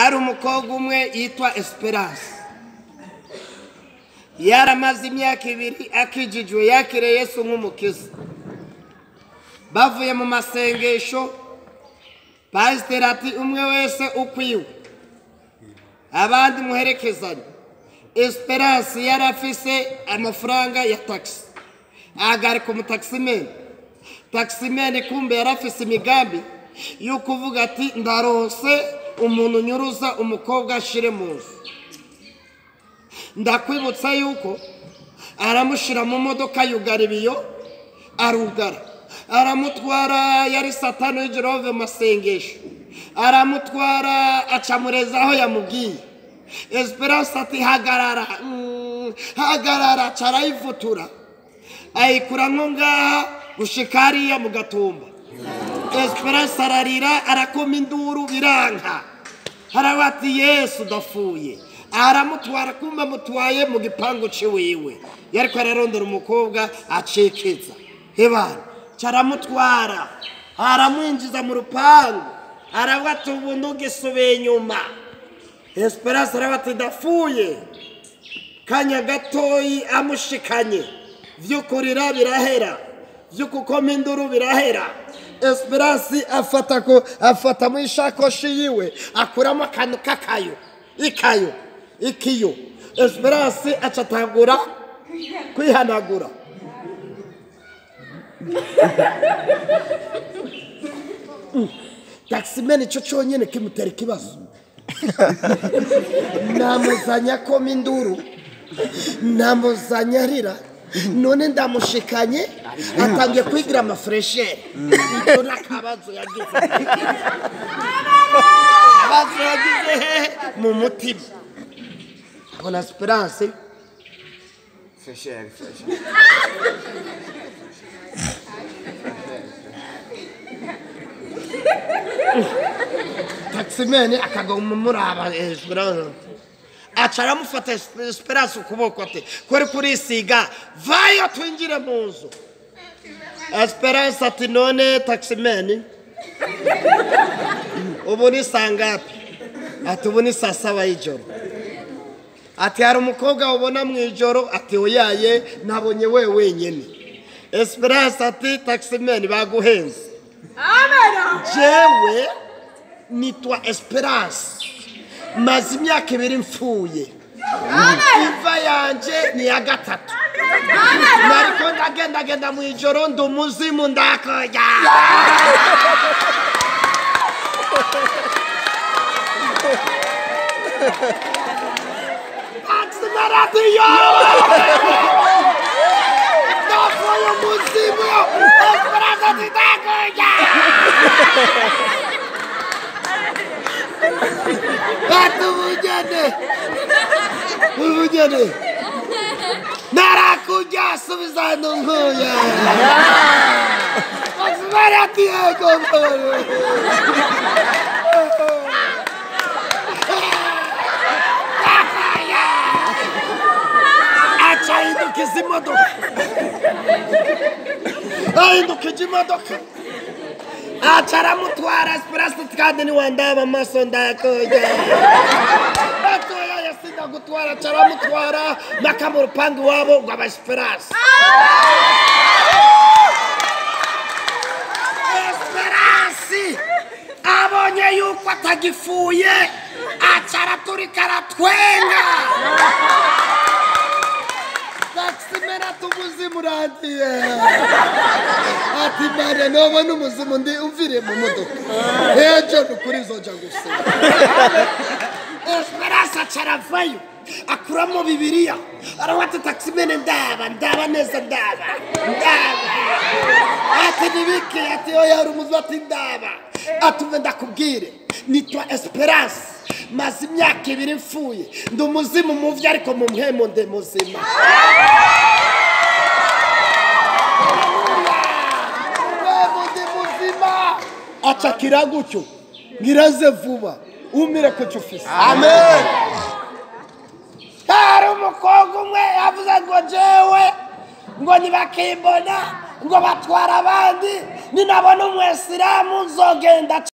hari umukobwa umwe yitwa esperance yaramaze imyaka ibiri akijijwe yakiriye yesu nk'umukiza bavuye mu masengesho pasiteri ati umwe wese ukwiwe abandi muherekezanye esperance yari afise amafaranga ya tagisi ahagarika umutakisimeni takisimeni kumbe yari afise imigambi yo kuvuga ati ndaronse umuntu unyuruza umukobwa ashire mu nzu ndakwibutsa yuko aramushyira mu modoka yugara ibiyo arugara aramutwara yari satani w'ijirove mu masengesho aramutwara acamureza aho yamubwiye esperance ati hagarara mm, hagarara carayivutura ayikura nko ngaha gushika hariya mu gatumba esperance ararira arakoma induru biranka haravuga ati yesu udapfuye aramutwara kumva amutwaye mu gipangu ciwiwe yariko ararondera umukobwa acekeza hebana caramutwara aramwinjiza mu rupangu aravuga ati ubu ntugisubire inyuma esperance aravuga ati ndapfuye kanya gatoyi amushikanye vy'ukurira birahera vy'ukukoma induru birahera esperance afata ko afata mu ishakoshi yiwe akuramo akantu k'akayo ikayo ikiyo esperance acatagura kwihanagura takisimeni ico conyene kimutera ikibazo namuzanya akoma induru namuzanya arira none ndamushikanye atangiye kwigira amafureshere icyo ni akabazo yagize akabazo yagize hehe mu mutima abona esperance Fresher, fresher. takisimeni akaguma muraba esperance aca aramufata esperance ukuboko ati kuri kurisiga vayo twinjire mu nzu esperance ati none takisimeni ubu ni saa ngapi ati ubu ni saa saba y'ijoro ati hari umukobwa ubona mu ijoro ati uyaye nabonye we wenyine esperance ati takisimeni baguhenze jewe nitwa esperance maze imyaka ibiri mfuye imva yanje ni iya gatatu nariko ndagendagenda mu ijoro ndi umuzimu ndakoja taximaradiyo ndavuye umuzimu esperance ati ndakoja ati ubugene ubugene narakujya subiza hano nkuya asibari ati yego aca ahindukiza imodoka ahindukije imodoka aca aramutwara esperance kandi niwandaba amaso ndayakoja batoya yasinda gutwara aca aramutwara mpaka mu rupangu iwabo ngo aba esperance esperance abonye yuko atagifuye aca araturika aratwenga takisimera tumuzimu urangiye ati mariya nubona umuzimu ndi umviriye mu modoka ejo ni ukuri zoja gusenga esperance aca aravayo akuramo bibiliya aravuga ati takisimene ndaba ndaba neza ndaba ndaba ati nibiki ati oya hari umuzi ati ndaba ati umve ndakubwire nitwa esperance maze imyaka ibiri mfuye ndi umuzimu muvi ariko mu mpemo ndi muzima mpemo ndi muzima acakira gutyo ngiraze vuba umire ku cyo ufise Amen. hari umukobwa umwe yavuze ngo jewe ngo ntibakimbona ngo batwara abandi ninabona umwesilamu nzogenda